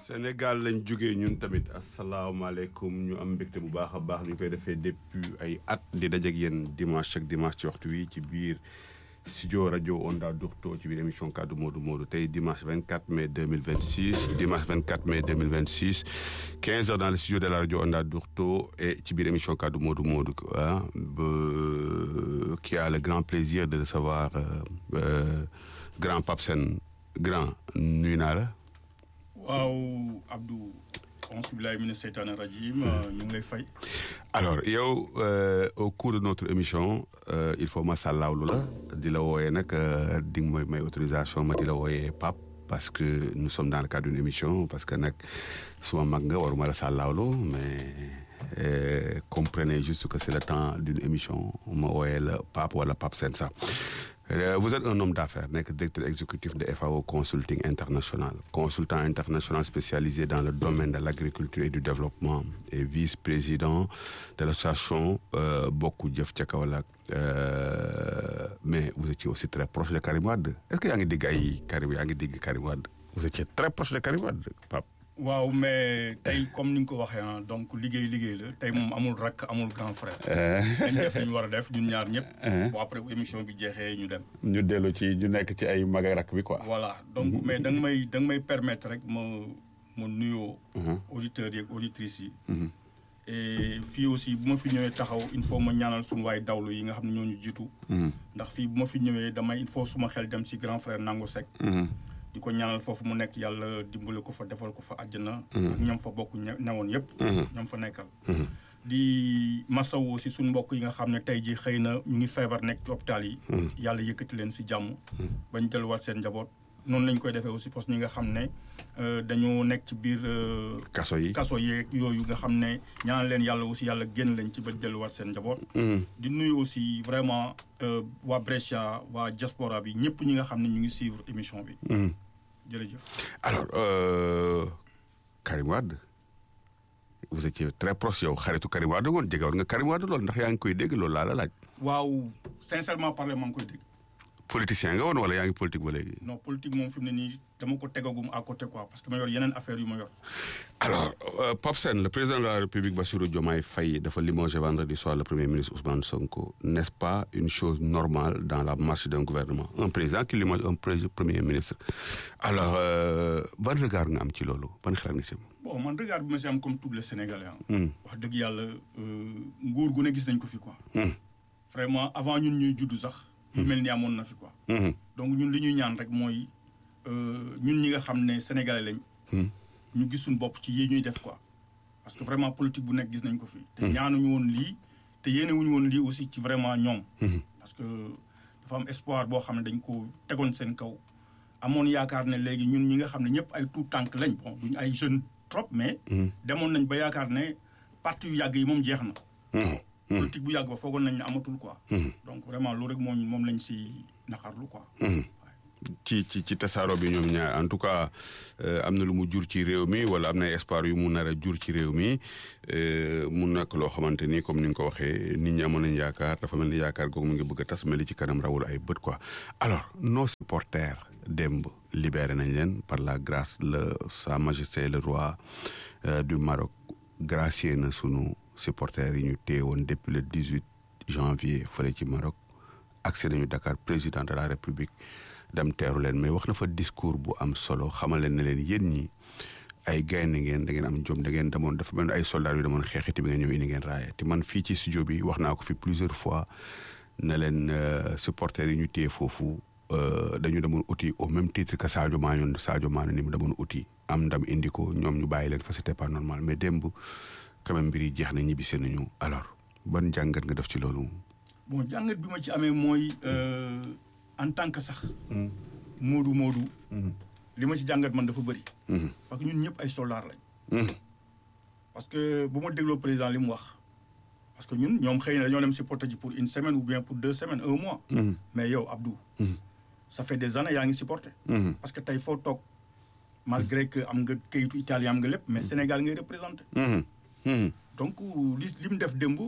Sénégal lañ jógee ñun tamit asalaamaaleykum ñu am mbégte bu baax a baax ñu koy defee depuis ay at di dajeeg yéen dimanche ak dimanche ci waxtu wi ci biir studio rajo Onda Dourto ci biir émission kaddu Modou Modou tey dimanche 24 mai 2026 dimanche 24 mai 2026 15 heures dans le studio de la rajo Onda Dourto et ci biir émission kaddu Modou Modou ah qui a le grand plaisir de recevoir grand Pape Sène grand nuyu naa la. waaw Abdou auzu billaahi mina seytaani rajiim ñu ngi lay fay. alors yow au cours de notre émission il faut ma sàllaawlu la di la wooyee nag di nga may may autorisation ma di la wooyee Pape parce que nous sommes dans le cadre d'une émission parce que nag suma mag nga waruma la sàllaawlu mais comprenez juste que c'est le temps d'une émission ma wooyee la Pape wala Pape Sène sax vous êtes un homme d'affaires nekk directeur exécutif de FAO Consulting International consultant international spécialisé dans le domaine de l'agriculture et du développement et vice-président de l'association Bokk Jëf ca Kaolack mais vous étiez aussi très proche de Karim Wade est-ce que yaa ngi dégg ay Karim yaa ngi dégg Karim Wade vous étiez très proche de Karim Wade Pape waaw mais tey comme ni nga ko waxee ah donc liggéey liggéey la tey moom amul rakk amul grand frère. dañ def li ñu war a def ñun ñaar ñëpp. bon après bu émission bi jeexee ñu dem. ñu dellu ci ñu nekk ci ay mag ak rakk bi quoi. voilà donc mais da nga may da nga may permettre rek ma ma nuyoo. auditeurs yi ak auditrices yi. et fii aussi bu ma fi ñëwee taxaw il faut ma ñaanal suñu waay dawlu yi nga xam ne ñoo ñu jiitu. ndax fii bu ma fi ñëwee damay il faut suma xel dem ci grand frère Nango Seck. di ko ñaanal foofu mu nekk yàlla dimbale ko fa defal ko fa àjjana. ak ñoom fa bokk newoon yëpp. ñoom fa nekkal. di masawu si suñu mbokk yi nga xam ne tey jii xëy na ñu ngi feebar nekk ci hôpital yi. yàlla yëkkati leen si jàmm. bañ delluwaat seen njaboot. noonu lañ koy defee aussi parce que ñi nga xam ne dañoo nekk ci biir. kaso yi kaso yeeg yooyu nga xam ne ñaanal leen yàlla aussi yàlla génn lañ ci ba delluwaat seen njaboot. di nuyu aussi vraiment waa Brescia waa diaspora bi ñëpp ñi nga xam ne ñu ngi suivre émission bi. jërëjëf. alors euh, Karim Wade vous étiez très proche yow xaritu Karim Wade woon jege woon nga Karim Wade loolu ndax yaa ngi koy dégg loolu laa la laaj. waaw sincèrement parler maa ngi koy dégg. politicien nga woon wala yaa ngi politique ba léegi. non politique moom fi mu ne nii dama ko tegagum à côté quoi parce que ma yor yeneen affaire yu ma yor. alors euh, Pape Sène le président de la République Bassirou Diomaye Faye dafa limogé vendredi soir le premier ministre Ousmane Sonko n'est-ce pas une chose normale dans la marche d'un gouvernement un président qui limoge un premier ministre alors ban regard nga am ci loolu ban xalaat nga ci am. bon man regard bi ma si am comme tous les Sénégalais wax dëgg yàlla nguur gu ne gis nañ ko fi quoi. vraiment avant ñun ñuy juddu sax. yu mel ni amoon na fi quoi. donc ñun li ñuy ñaan rek mooy ñun ñi nga xam ne sénégalais lañ. ñu gis suñu bopp ci yi ñuy def quoi. parce que vraiment politique bu nekk gis nañ ko fi. te ñaanuñu woon lii te yéene wuñu woon lii aussi ci vraiment ñoom. parce que dafa am espoir boo xam ne dañ ko tegoon seen kaw. amoon yaakaar ne léegi ñun ñi nga xam ne ñëpp ay tout tànk lañ bon duñ ay jeunes trop mais. demoon nañ ba yaakaar ne parti yu yàgg yi moom jeex na. politique bu yàgg ba foogoon nañ ne amatul quoi. donc vraiment loolu rek moom moom lañ si naqarlu quoi. ci ci ci tasaaro bi ñoom ñaar en tout cas am na lu mu jur ci réew mi wala am na espoir yu mu nar a jur ci réew mi mu nekk loo xamante ni comme ni nga ko waxee nit ñi amoon nañ yaakaar dafa mel ni yaakaar googu mu ngi bëgg a tas mais li ci kanam rawul ay bët quoi. alors nos supporters démb libéré nañ leen par la grâce le sa majesté le roi du Maroc gracier na sunu supporters yi ñu téye woon depuis le 18 janvier fële ci Maroc accès nañu Dakar président de la République. dem teeru leen mais wax na fa discours bu am solo xamal leen ne leen yéen ñi ay gaynde ngeen da ngeen am jom da ngeen demoon dafa mel ay soldats yu demoon xeexiti bi nga ñëw indi ngeen raaya te man fii ci studio bi wax naa ko fi plusieurs fois ne leen supporters yi ñu téye foofu dañu demoon uti au même titre que Sadio Mané Sadio Mané ni mu demoon uti am ndam indi ko ñoom ñu bàyyi leen fa c'était pas normal mais démb quand même mbir yi jeex na ñibbisi nañu alors ban jàngat nga def ci loolu. bon jàngat bi ma ci amee mooy. en tant que sax. moodu moodu. li ma ci jàngat man dafa bëri. parce que ñun ñëpp ay soldats lañ. parce que bu ma dégloo président li mu wax. parce que ñun ñoom xëy na dañoo dem supporter ji pour une semaine ou bien pour deux semaines un mois. mais yow Abdou. ça fait des années yaa ngi supporter. parce que tey foo toog malgré que am nga kayitu italien am nga lépp mais Sénégal ngay représenté. donc li li mu def démb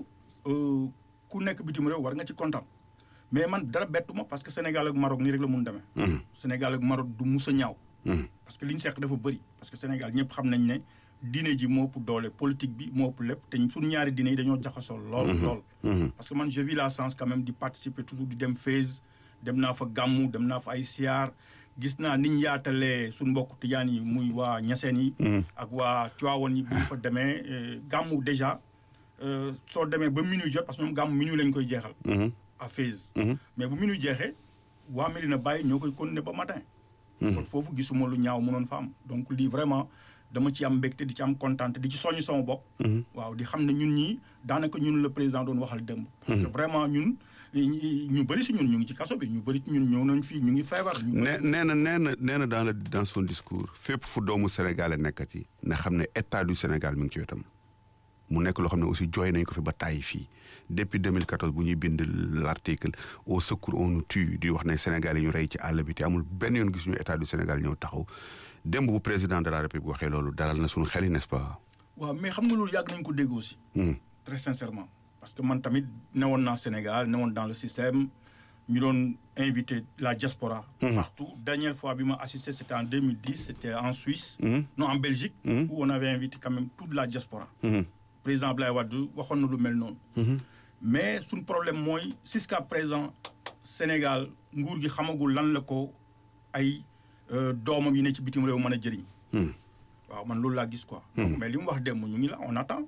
ku nekk bitim réew war nga ci kontaan. mais man dara bettu ma parce que Sénégal ak Maroc nii rek la mun demee. Sénégal ak Maroc du mus a ñaaw. parce que li ñu seq dafa bëri parce que Sénégal ñëpp xam nañ ne diine ji moo ëpp doole politique bi moo ëpp lépp te suñu ñaari diine yi dañoo jaxasoo lool lool parce que man je vis la chance quand même di participer toujours di dem Fès dem naa fa gàmmu dem naa fa ay siyaar gis naa niñ yaatalee suñ mbokk tijaan yi muy waa ñaseen yi ak waa Tiwaawoon yi bu ñu fa demee gàmmu déjà soo demee ba minuit jot parce que ñoom gàmmu minuit lañ koy jeexal à Fès mais bu minuit jeexee waa Medina Baye ñoo koy continuer ba matin kon foofu gisuma lu ñaaw mënoon fa am donc lii vraiment dama ci am mbégte di ci am kontaan di ci soññ sama bopp waaw di xam ne ñun ñii daanaka ñun le président doon waxal démb parce que vraiment ñun ñu bëri si ñun ñu ngi ci kaso bi ñu bëri ci ñun ñëw nañ fii ñu ngi feebar nee nee na nee na nee na dans le dans son discours fépp fu doomu Sénégal nekkati na xam ne état du Sénégal mi ngi ci wetam mu nekk loo xam ne aussi jooy nañ ko fi ba tàyyi fii depuis 2014 bu ñuy bind l'article au secours on nous tue di wax ne Sénégal yi ñu rey ci àll bi te amul benn yoon gis ñu état du Sénégal ñëw taxaw démb bu président de la République waxee loolu dalal na suñu xel yi n'est-ce pas. waaw mais xam nga loolu yàgg nañ ko dégg aussi. très sincèrement. parce que man tamit newoon naa Sénégal newoon dans le système ñu doon invité la diaspora. partout dernière fois bi ma assisté c'était en 2010 c'était en Suisse. non en Belgique. où on avait invité quand même toute la diaspora. président Abdoulaye Wade waxoon na lu mel noonu. mais suñ problème mooy jusqu'à présent Sénégal nguur gi xamagul lan la ko ay doomam yi ne ci bitim réew mën a jëriñ. waaw man loolu laa gis quoi. mais li mu wax démb ñu ngi la on attend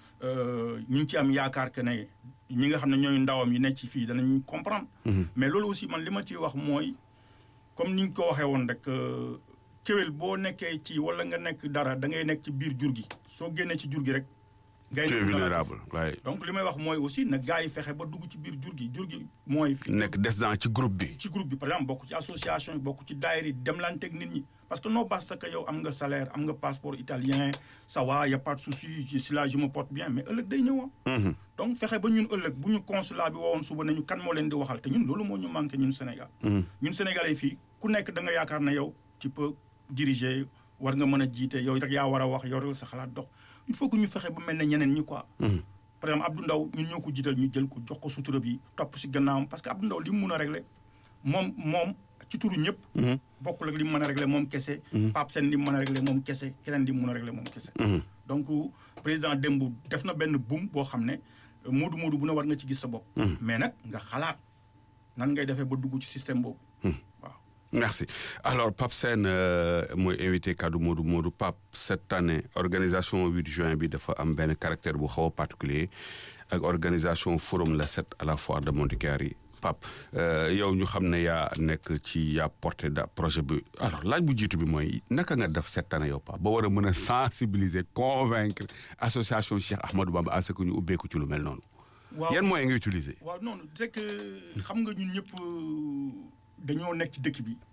ñu ngi ci am yaakaar que ne ñi nga xam ne ñooy ndawam yi ne ci fii danañ comprendre. mais loolu aussi man li ma ciy wax mooy comme ni ñu ko waxee woon rek kéwél boo nekkee ci wala nga nekk dara da ngay nekk ci biir jur gi soo génnee ci jur gi rek. tu es vulnérable waaye. donc li may wax mooy aussi na gars yi fexe ba dugg ci biir jur gi jur gi mooy. nekk des dans ci groupe bi. ci groupe bi par exemple bokk ci association yi bokk ci daayira yi demlanteeg nit ñi parce que non basta que yow am nga salaire am nga passeport italien ça va y a pas de souci si là je me porte bien mais ëllëg day ñëw donc fexe ba ñun ëllëg bu ñu consulat bi wowoon suba nañu kan moo leen di waxal te ñun loolu moo ñu manqué ñun Sénégal. ñun Sénégalais fii ku nekk da nga yaakaar ne yow tu peux diriger war nga mën a jiite yow rek yaa war a wax yoral sa xalaat dox. il faut que ñu fexe ba mel ne ñeneen ñi quoi. par exemple Abdou Ndaw ñun ñoo ko jiital ñu jël ko jox ko sutura bi topp si gannaawam parce que Abdou Ndaw li mu mun a régler moom moom ci turu ñëpp. bokkul ak li mu mën a régler moom kese. Pape Sène li mu mën a régler moom kese keneen li mu mën a régler moom kese. donc président démb def na benn buum boo xam ne moodu moodu bu ne war nga ci gis sa bopp. mais nag nga xalaat nan ngay defee ba dugg ci système boobu. waaw. merci alors Pape Sène mooy invité kaddu Modou Modou Pape cette année organisation 8 juin bi dafa am benn caractère bu xaw a particulier ak organisation forum la 7 à la foire de Montichiari Pape yow ñu xam ne yaa nekk ci yaa porté da projet bi alors laaj bu jiitu bi mooy naka nga def cette année yow Pape ba war a mën a sensibiliser convaincre association Cheikh Ahmadou Bamba à ce que ñu ubbeeku ci lu mel noonu. waaw yan moyens nga utiliser. waaw non c'est que xam nga ñun ñëpp. dañoo nekk ci dëkk bi.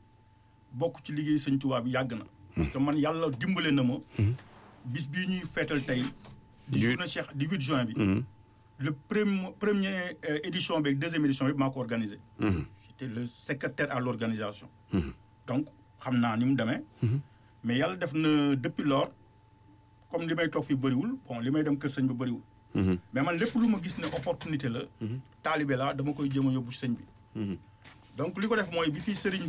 bokk ci liggéey sëñ Tuubaa bi yàgg na. parce que man yàlla dimbale na ma. bis bii ñuy feetal tey. di journée Cheikh di 8 juin bi. le premier premier édition bi deuxième édition bi maa ko organisé. j'étais le secrétaire à l'organisation. donc xam naa ni mu demee. mais yàlla def na depuis lors comme li may toog fi bëriwul bon li may dem kër sëñ bi bëriwul. mais man lépp lu ma gis ne opportunité la. taalibe la dama koy jéem a yóbbu sëñ bi. donc li ko def mooy bi fii sëriñ